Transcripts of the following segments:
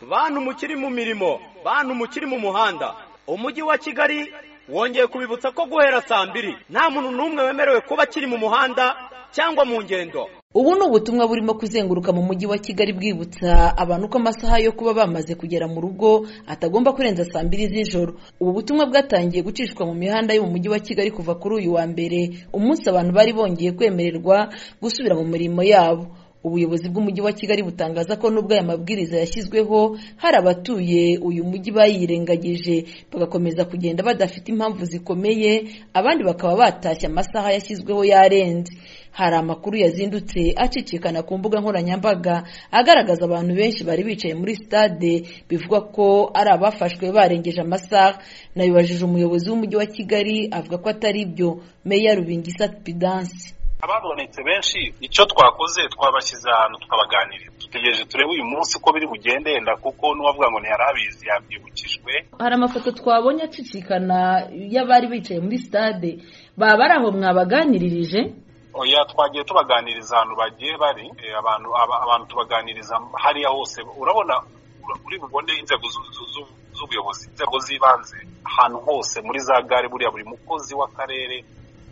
bantu mukiri mu mirimo bantu mukiri mu muhanda umujyi wa kigali wongeye kubibutsa ko guhera saa mbiri nta muntu n'umwe wemerewe kuba akiri mu muhanda cyangwa mu ngendo ubu ni ubutumwa burimo kuzenguruka mu mujyi wa kigali bwibutsa abantu ko amasaha yo kuba bamaze kugera mu rugo atagomba kurenza saa mbiri z'ijoro ubu butumwa bwatangiye gucishwa mu mihanda yo mu mujyi wa kigali kuva kuri uyu wa mbere umunsi abantu bari bongeye kwemererwa gusubira mu mirimo yabo ubuyobozi bw'umujyi wa kigali butangaza ko nubwo aya mabwiriza yashyizweho hari abatuye uyu mujyi bayirengagije bagakomeza kugenda badafite impamvu zikomeye abandi bakaba batashye amasaha yashyizweho yarenze hari amakuru yazindutse acicikana ku mbuga nkoranyambaga agaragaza abantu benshi bari bicaye muri sitade bivugwa ko ari abafashwe barengeje amasaha nabibajije umuyobozi w'umujyi wa kigali avuga ko atari byo meya rubingisa pidansi ababonetse benshi icyo twakoze twabashyize ahantu tukabaganirira dutegereje turebe uyu munsi uko biri bugende yenda kuko n'uwavuga ngo ntiyari abizi yabyibukijwe hari amafoto twabonye acicikana y'abari bicaye muri sitade baba ari aho mwabaganiririje oya twagiye tubaganiriza ahantu bagiye bari abantu abantu tubaganiriza hariya hose urabona uri bugonde inzego z'ubuyobozi inzego z'ibanze ahantu hose muri za gare buriya buri mukozi w'akarere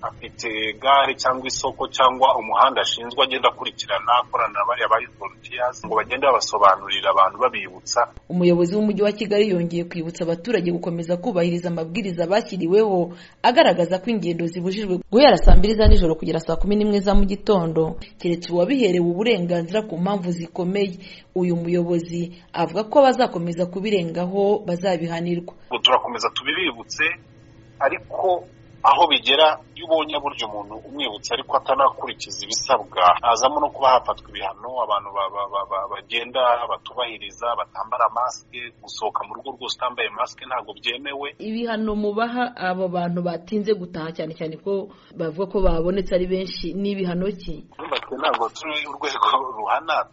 afite gare cyangwa isoko cyangwa umuhanda ashinzwe agenda akurikirana akorana na bariya bari volunteers ngo bagende babasobanurira abantu babibutsa umuyobozi w'umujyi wa kigali yongeye kwibutsa abaturage gukomeza kubahiriza amabwiriza bashyiriweho agaragaza ko ingendo zibujijwe guhera saa mbiri za nijoro kugera saa kumi n'imwe za mu gitondo keretse uwabiherewe uburenganzira ku mpamvu zikomeye uyu muyobozi avuga ko bazakomeza kubirengaho bazabihanirwa turakomeza tubibibutse ariko aho bigera iyo ubonye burya umuntu umwibutsa ariko atanakurikiza ibisabwa hazamo no kuba hafatwa ibihano abantu bagenda batubahiriza batambara masike gusohoka mu rugo rwose utambaye masike ntabwo byemewe ibihano mubaha abo bantu batinze gutaha cyane cyane ko bavuga ko babonetse ari benshi ni ibihano ki ntabwo turi urwego ruhana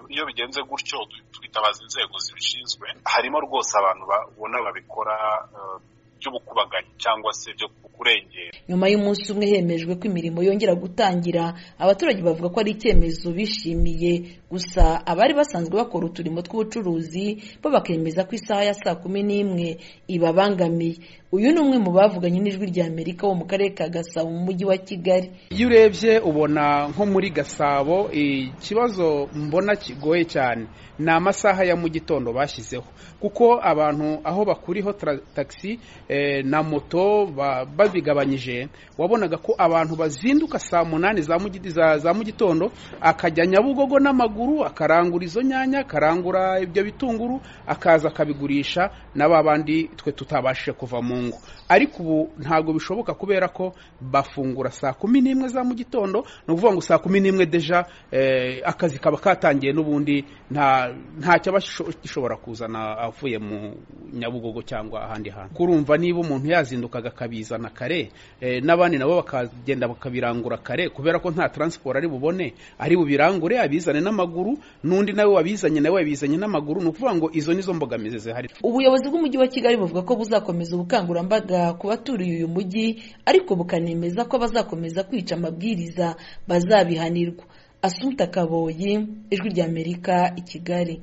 iyo bigenze gutyo twitabaza inzego zibishinzwe harimo rwose abantu babona babikora byo gukubaganyi cyangwa se byo kurengera nyuma y'umunsi umwe hemejwe ko imirimo yongera gutangira abaturage bavuga ko ari icyemezo bishimiye gusa abari basanzwe bakora uturimo tw'ubucuruzi bo bakemeza ko isaha ya saa kumi n'imwe ibabangamiye uyu ni umwe mu bavuganye n'ijwi rya amerika wo mu karere ka gasabo mu mujyi wa kigali iyo urebye ubona nko muri gasabo ikibazo mbona kigoye cyane ni amasaha ya mu gitondo bashyizeho kuko abantu aho bakuriho tagisi na moto babigabanyije wabonaga ko abantu bazinduka saa munani za mu gitondo akajya nyabugogo n'amaguru akarangura izo nyanya akarangura ibyo bitunguru akaza akabigurisha na ba bandi twe tutabashije kuva mu ngo ariko ubu ntabwo bishoboka kubera ko bafungura saa kumi n'imwe za mu gitondo ni ukuvuga ngo saa kumi n'imwe deja akazi kaba katangiye n'ubundi nta cyaba gishobora kuzana avuye mu nyabugogo cyangwa ahandi hantu kurumva niba umuntu yazindukaga akabizana kare n'abandi nabo bakagenda bakabirangura kare kubera ko nta taransiporo ari bubone ari bubirangure abizane n'amaguru n'undi nawe wabizanye nawe yabizanye n'amaguru ni ukuvuga ngo izo nizo mbogamizi zihari ubuyobozi bw'umujyi wa kigali buvuga ko buzakomeza ubukangurambaga ku baturiye uyu mujyi ariko bukanemeza ko bazakomeza kwica amabwiriza bazabihanirwa asumpta kaboyi ijwi ry'amerika i kigali